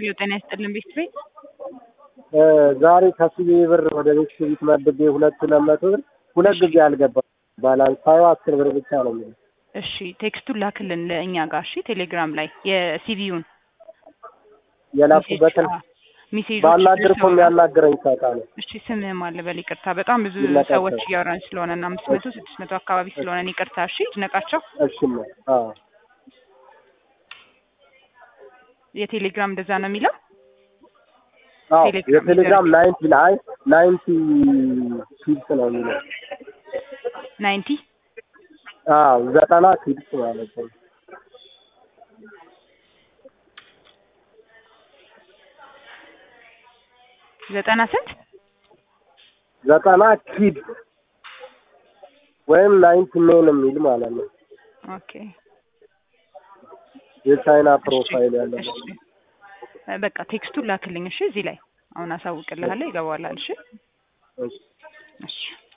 ኪሎ ጤና ይስጥልን ቤት ቤት ዛሬ ከስዬ ብር ወደ ቤት ቤት መድቤ ሁለት ሁለት መቶ ብር ሁለት ጊዜ አልገባም። ባላንስ ሳየው አስር ብር ብቻ ነው የሚለው። እሺ ቴክስቱን ላክልን ለእኛ ጋር እሺ ቴሌግራም ላይ የሲቪውን የላኩበትን ሜሴጆች ባናግር እኮ የሚያናግረኝ ሳጣ ነው። እሺ ስምህም አለ በል ይቅርታ በጣም ብዙ ይድነቃቸው። ሰዎች እያወራን ስለሆነ እና አምስት መቶ ስድስት መቶ አካባቢ ስለሆነ እኔ ይቅርታ እሺ ይድነቃቸው እሺማ አዎ የቴሌግራም እንደዛ ነው የሚለው አዎ ቴሌግራም የቴሌግራም ናይንቲ ላይ ናይንቲ ኪድስ ነው የሚለው። ናይንቲ አዎ ዘጠና ኪድስ ማለት ነው። ዘጠና ስንት ዘጠና ኪድ ወይም ናይንቲ ሜን የሚል ማለት ነው። ኦኬ የቻይና ፕሮፋይል ያለው እሺ በቃ ቴክስቱን ላክልኝ እሺ እዚህ ላይ አሁን አሳውቅልሃለሁ ይገባዋል እሺ እሺ። እሺ